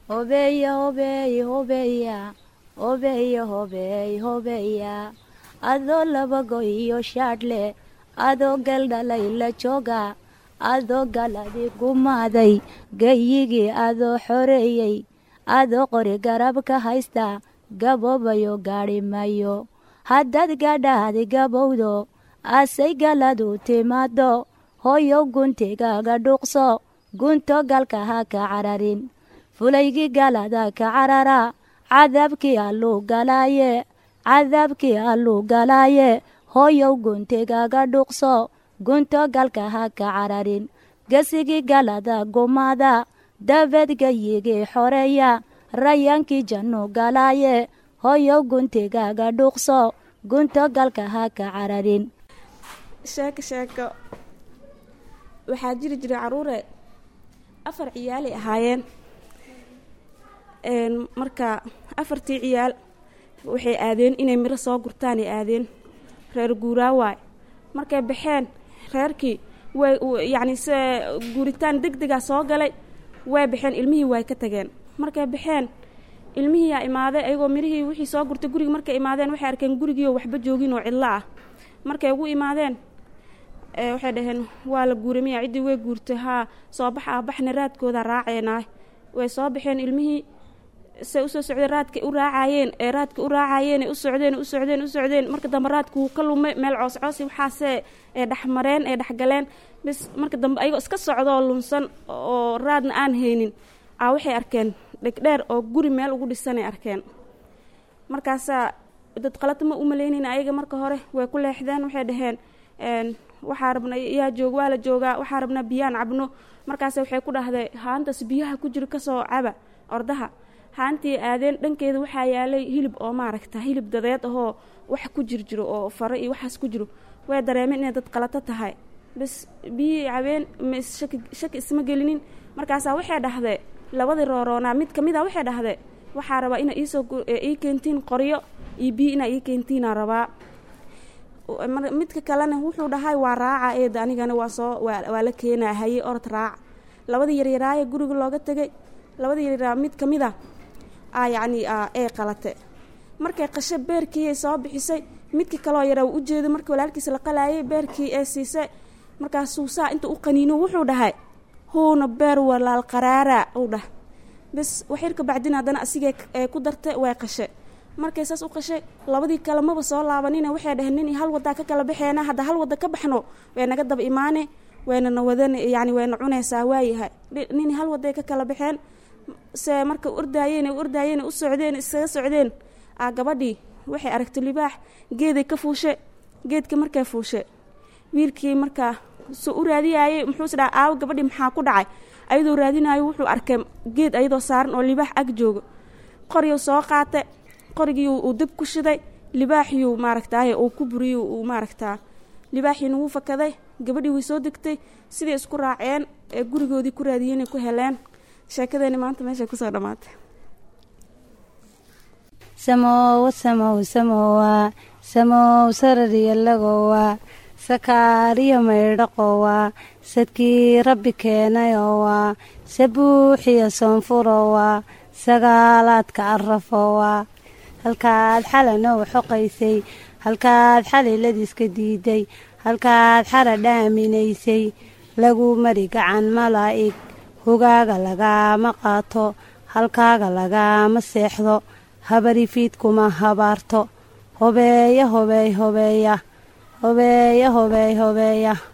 hobeeya hobeey hobeeya hobeeya hobeey hobeeya adoo laba goy iyo shaadhle adoo galdhalay la jooga adoo galadi gumaaday gayigii adoo xoreeyey adoo qori garab ka haysta gaboobayo gaadhi mayo haddaad gadhaadi gabowdo asay galadu timaado hooyow guntigaaga dhuuqso gunto galka ha ka cararin fulaygii galada ka carara cadaabkii alluu galaaye cadaabkii alluu galaaye hooyow guntigaaga dhuuqso gunto galka ha ka cararin gesigii galada gumaada dabeed gayigii xoreeya rayaankii jannu galaaye hooyow guntigaaga dhuuqso gunto galka ha ka cararin sheeko sheeko waxaa jiri jiray caruure afar ciyaalay ahaayeen marka afartii ciyaal waxay aadeen inay miro soo gurtaanay aadeen reer guuraawaay markay baxeen reerkii way yacni se guuritaan deg degaa soo galay way baxeen ilmihii way ka tageen markay baxeen ilmihiiyaa imaaday ayagoo mirihii wixii soo gurtay guriga markay imaadeen waxay arkeen gurigiioo waxba joogin oo cidlo ah markay ugu imaadeen waxay dhaheen waa la guuray miya ciddii way guurtay haa soo bax ah baxna raadkooda raaceenaah way soo baxeen ilmihii say usoo socdeen raadkay u raacayeen ee raadka u raacayeen u socdeen u socdeen u socdeen marka dambe raadka wuu ka lumay meel coos coosi waxaasee ee dhexmareen ee dhexgaleen bis marka dambe ayagoo iska socdoo lunsan oo raadna aan haynin a waxay arkeen dhegdheer oo guri meel ugu dhisanay arkeen markaasaa dad qalata ma u malaynayna ayaga marka hore way ku leexdeen waxay dhaheen waxaa rabna yaa joog waa la joogaa waxaa rabnaa biyaan cabno markaase waxay ku dhahday haantaas biyaha ku jiro kasoo caba ordaha haantii aadeen dhankeeda waxaa yaalay hilib oo maaragta hilib dadeed ahoo wax ku jir jiro oo faro iyo waxaas ku jiro way dareemeen inay dad qalato tahay bas biyihii cabeen mshaki shaki isma gelinin markaasaa waxay dhahday labadii rooroonaa mid kamid a waxay dhahday waxaa rabaa ina iisoo ii keentiin qoryo iyo biyo inaa ii keentiinaa rabaa midka kalena wuxuu dhahay waa raaca eeda anigana waa soo waa la keenaa haye orod raac labadii yaryaraaye guriga looga tegay labadii yaryaraa mid ka mid a a yacni ee qalate markay qasho beerkiiay soo bixisay midkii kaloo yaraa u ujeedo markii walaalkiisa la qalaayay beerkii ee siisay markaasuu saa inta u qaniino wuxuu dhahay huuna beer walaal qaraara uu dhah bes waxyarka bacdin haddana asigee ee ku dartay way qashe markay saas u qashay labadii kale maba soo laabanina waxay dhaheen nin hal wadaa ka kala baxeena hadda hal wadda ka baxno way naga daba imaane waynana wadan yani wayna cunaysaa waayahay nin hal waday ka kala baxeen se marka ordaayeen ordaayeen u socdeen isaga socdeen a gabadhii waxay aragtay libaax geeday ka fuushe geedka markay fuushe wiilkii markaa soo u raadiyaayey muxuuse dhaha aawo gabadhii maxaa ku dhacay ayadoo raadinaayo wuxuu arkay geed ayadoo saaran oo libaax ag joogo qoryu soo qaatay qorigii uu dab ku shiday libaaxiyuu maaragtaaye uu ku buriyey uu maaragtaa libaaxiina wuu fakaday gabadhii way soo degtay siday isku raaceen ee gurigoodii ku raadiyeenay ku heleen sheekadeeni maanta meeshay kusoo dhammaatay samowa samow samowa samow sarariyalagowa sakaariyo maydhaqowa sadkii rabbi keenayowa sabuuxiyo soonfurowa sagaalaadka arafowa halkaad xalanoo xoqaysay halkaad xaliladiiska diiday halkaad xara dhaaminaysay lagu mari gacan malaa'ig hogaaga lagaama qaato halkaaga lagaama seexdo habarifiidkuma habaarto hobeeya hobeey hobeeya hobeeya hobeey hobeeya